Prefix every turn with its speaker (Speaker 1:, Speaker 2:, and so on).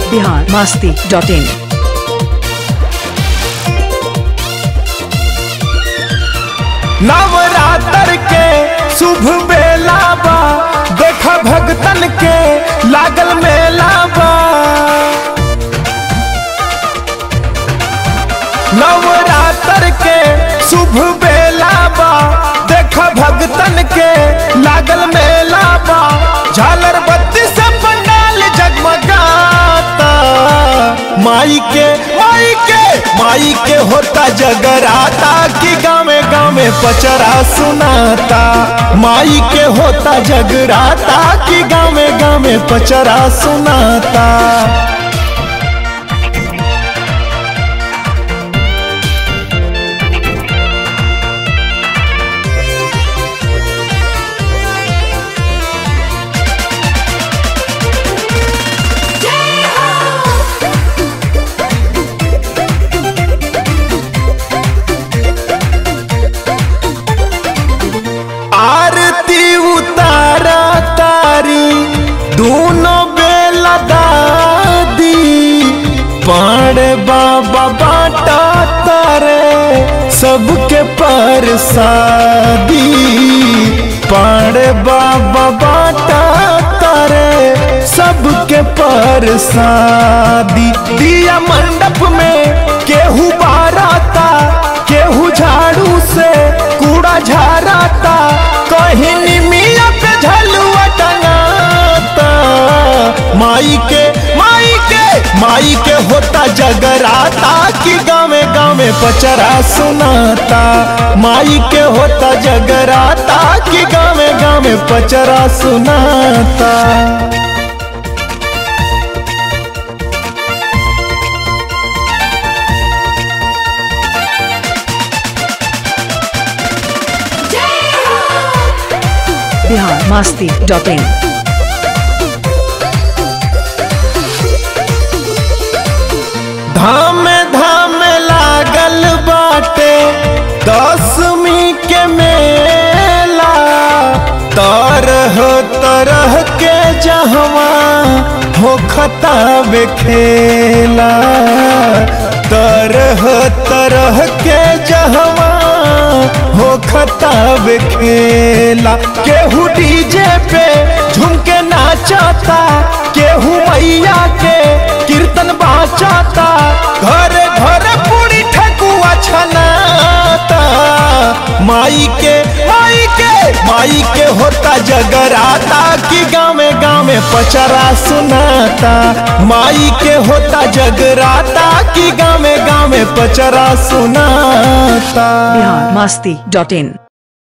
Speaker 1: बिहार मस्ती dot in
Speaker 2: Navratra के शुभ बेला बा देख भगतन के लागल मेला बा नवरात्र के शुभ बेला बा देख भगतन के लागल मेला बा झालर बत्ती से पंडाल जगमगाता माई के माई के माई के होता जगराता कि गावे गावे पचरा सुनाता माई के होता जगराता कि गावे गावे पचरा सुनाता आरती उतारा तारी दोनों बेला दादी पाड़े बाबा बाटा तारे सबके परसादी पाड़े बाबा बाटा तारे सबके परसादी दिया मंडप में केहू बाराता केहू झाड़ू से कूड़ा झाड़ाता कहीं निमिया पे झलुआ टंगाता माई के माई के माई के होता जगराता कि गावे गावे पचरा सुनाता माई के होता जगराता कि गावे गावे पचरा सुनाता
Speaker 1: बिहार मस्ती डॉट इन
Speaker 2: धाम धाम लागल बाटे दसवीं के मेला तरह तरह के जहवा हो खताब खेला तरह तरह के जहवा हो खताब खेला केहू डीजे पे झुमके नाचता केहू मैया के कीर्तन बाचाता घर घर पूरी ठकुआ छनाता माई के माई के माई के होता जगराता कि गावे गावे पचरा सुनाता माई के होता जगराता कि गावे गावे पचरा सुनाता
Speaker 1: बिहार मस्ती डॉट इन